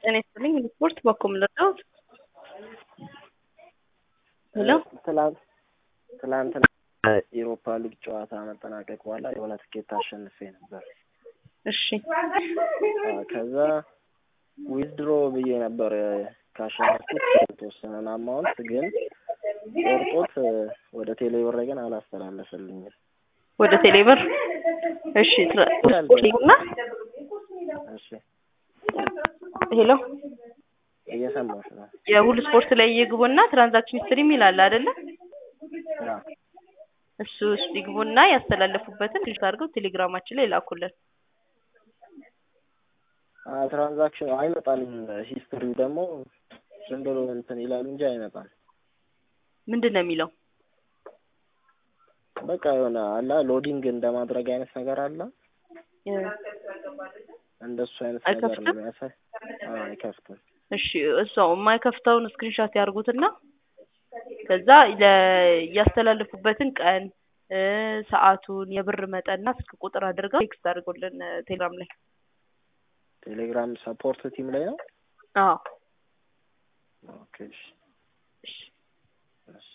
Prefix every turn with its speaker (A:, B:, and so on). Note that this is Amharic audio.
A: ጤና ይስጥልኝ ስፖርት በኩል ልርዳዎት? ሄሎ
B: ትላንት ትላንትና የኤሮፓ ሊግ ጨዋታ መጠናቀቅ በኋላ የሆነ ትኬት አሸንፌ ነበር።
A: እሺ
B: ከዛ ዊዝድሮ ብዬ ነበር ካሸነፍኩት የተወሰነን አማውንት ግን ቆርጦት ወደ ቴሌብር ግን አላስተላለፈልኝም።
A: ወደ ቴሌብር እሺ ትራና
B: እሺ
A: ሄሎ
B: እየሰማሁሽ ነው።
A: የሁሉ ስፖርት ላይ ይግቡና ትራንዛክሽን ሂስትሪ የሚል አለ አይደለ?
B: አዎ።
A: እሱ ውስጥ ይግቡና ያስተላለፉበትን ሪጅስተር አድርገው ቴሌግራማችን ላይ ላኩልን።
B: ትራንዛክሽን አይመጣልም። ሂስትሪው ደግሞ ዝም ብሎ እንትን ይላል እንጂ አይመጣም።
A: ምንድን ነው የሚለው?
B: በቃ የሆነ አላ ሎዲንግ እንደማድረግ አይነት ነገር አለ። እንደሱ አይነት ነገር ነው
A: አይከፍትም?
B: የሚያሳይ። አዎ፣ አይከፍትም።
A: እሺ እሷው የማይከፍተውን ስክሪንሾት ያርጉትና ከዛ ለ- ያስተላለፉበትን ቀን እ ሰዓቱን የብር መጠንና ስልክ ቁጥር አድርገው ቴክስት አድርጎልን ቴሌግራም ላይ።
B: ቴሌግራም ሰፖርት ቲም ላይ ነው።
A: አዎ
B: ኦኬ እሺ።
A: እሺ